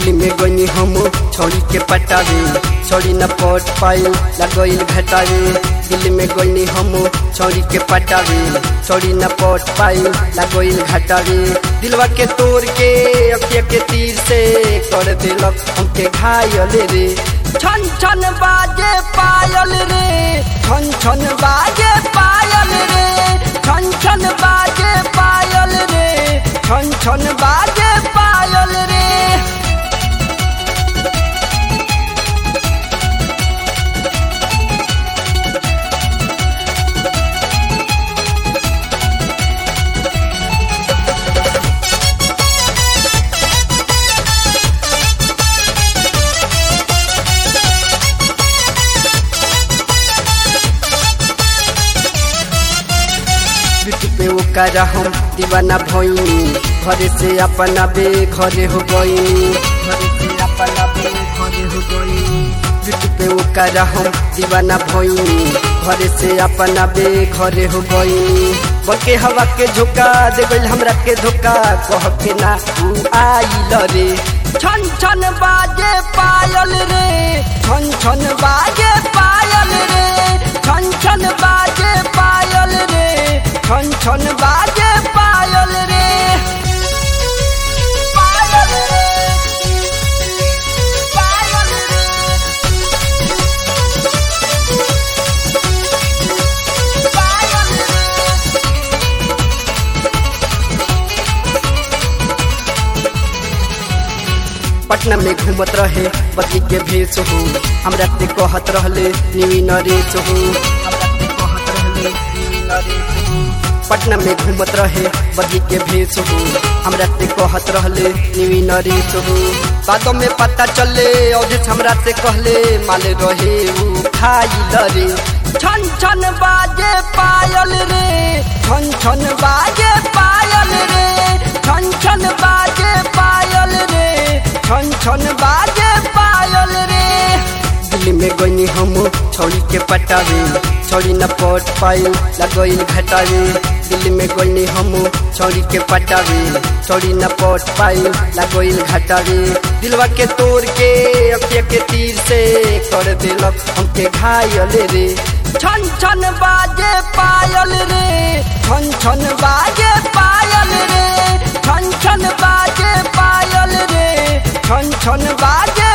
दिल्ली में गनी हम छोड़ी के पटावे छोड़ी न पट पाई लगोइल घटावे दिल्ली में गनी हम छोड़ी के पटावे छोड़ी न पट पाई लगोइल घटावे दिलवा के तोड़ के अखिया के तीर से कर दिलक हमके घायल रे छन छन बाजे पायल रे छन छन बाजे पायल रे छन छन बाजे पायल रे छन छन बाजे पायल रे पीठ पे ओकर हम दीवाना भइनी घरे से अपना बे घरे हो गइनी घरे से अपना बे घरे हो गइनी पीठ पे ओकर हम दीवाना भइनी घरे से अपना बे घरे हो गइनी बके हवा के झोंका दे गइल हमरा के धोखा कह के ना उ आइल रे छन छन बाजे पायल रे छन छन बाजे पायल रे छन छन बाजे पायल रे छन छन बाजे पायल रे पायल रे पायल रे पायल रे पटना में घूमत रहे बदली के भेष हो हमरा ते कहत रहले नीवी नरेश हो हमरा ते कहत रहले नीवी नरेश हो पटना में घूमत रहे बदली के भेष हो हमरा ते कहत रहले नीवी नरेश हो बातों में पता चले और हमरा से कहले माले रहे उ खाइल रे छन छन बाजे पायल रे छन छन बाजे पायल रे छन छन बाजे पायल रे छन छन बाजे पायल रे दिल्ली में गनी हम छोड़ी के पटावे छोड़ी न पट पाई लगोइल घटावे दिल्ली में गनी हम छोड़ी के पटावे छोड़ी न पट पाई लगोइल घटावे दिलवा के तोड़ के अखिया के तीर से कर दिलक हमके घायल रे छन छन बाजे पायल रे छन छन बाजे पायल रे छन छन बाजे पायल रे छन छन बाजे